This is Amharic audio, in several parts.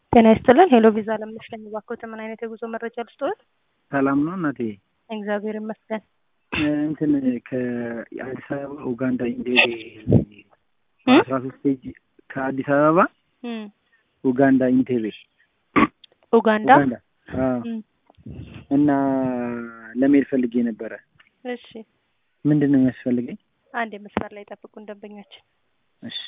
ጤና ይስጥልን ሄሎ ቪዛ ለምነሽ ነኝ። እባክዎት ምን አይነት የጉዞ መረጃ ልስጥዎት? ሰላም ነው እናቴ። እግዚአብሔር ይመስገን። እንትን ከአዲስ አበባ ኡጋንዳ ኢንቴቤ አስራ ሶስት ፔጅ ከአዲስ አበባ እም፣ ኡጋንዳ ኢንቴቤ ኡጋንዳ ኡጋንዳ አዎ። እም፣ እና ለመሄድ ፈልጌ ነበረ። እሺ ምንድን ነው የሚያስፈልገኝ? አንድ የመስመር ላይ ጠብቁን ደንበኛችን። እሺ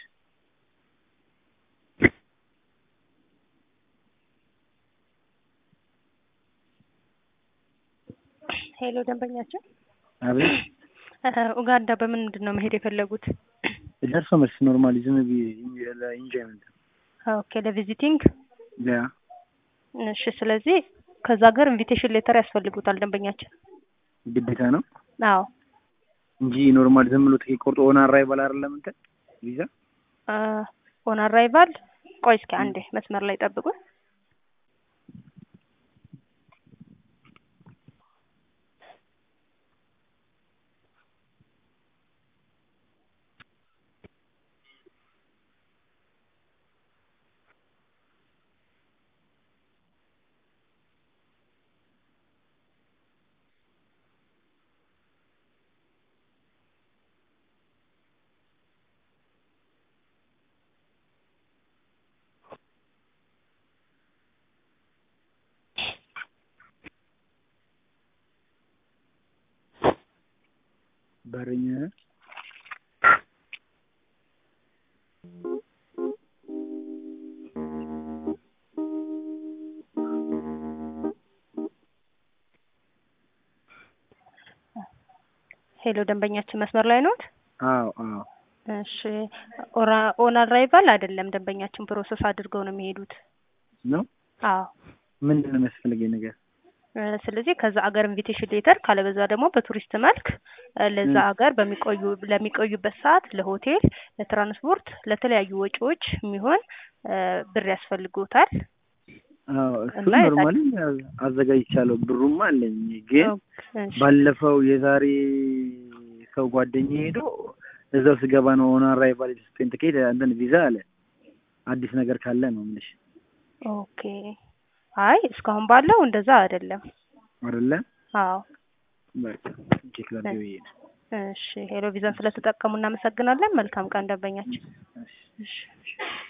ሄሎ ደንበኛችን፣ አቤት። እ፣ ኡጋንዳ በምንድን ነው መሄድ የፈለጉት? ደርሶ መልስ ኖርማሊ ዝም ብዬ ለኢንጆይመንት ኦኬ ለቪዚቲንግ። ያ እሺ ስለዚህ ከዛ ሀገር ኢንቪቴሽን ሌተር ያስፈልጉታል ደንበኛችን። ግዴታ ነው አዎ እንጂ ኖርማል ዝም ብሎ ትኬት ቆርጦ ኦን አራይቫል አይደለም እንትን ቪዛ ኦን አራይቫል። ቆይ እስኪ አንዴ መስመር ላይ ጠብቁን። በረኛ ሄሎ ደንበኛችን መስመር ላይ ኖት? አዎ አዎ እሺ ኦራ- ኦን አራይቫል አይደለም ደንበኛችን ፕሮሰስ አድርገው ነው የሚሄዱት። ነው አዎ ምንድን ነው የሚያስፈልገኝ ነገር? እ፣ ስለዚህ ከዛ አገር ኢንቪቴሽን ሌተር ካለበዛ ደግሞ በቱሪስት መልክ እ፣ ለዛ ም። አገር በሚቆዩ ለሚቆዩበት ሰዓት ለሆቴል፣ ለትራንስፖርት፣ ለተለያዩ ወጪዎች የሚሆን እ፣ ብር ያስፈልጎታል። አዎ እሱን እና የታ- ኖርማሊ አዘጋጅቻለሁ። ብሩማ አለኝ ግን እሺ፣ ባለፈው የዛሬ ሰው ጓደኛ ሄዶ እዛው ስገባ ነው ኦን አራይቫል የተሰጠኝ ትኬት እንትን ቪዛ አለ። አዲስ ነገር ካለ ነው የምልሽ ኦኬ። አይ እስካሁን ባለው እንደዛ አይደለም። አይደለ? አዎ በቃ ቼክ ላድርግ ብዬ ነው። እሺ ሄሎ ቪዛን ስለተጠቀሙ እናመሰግናለን። መልካም ቀን ደንበኛችን። እሺ። እሺ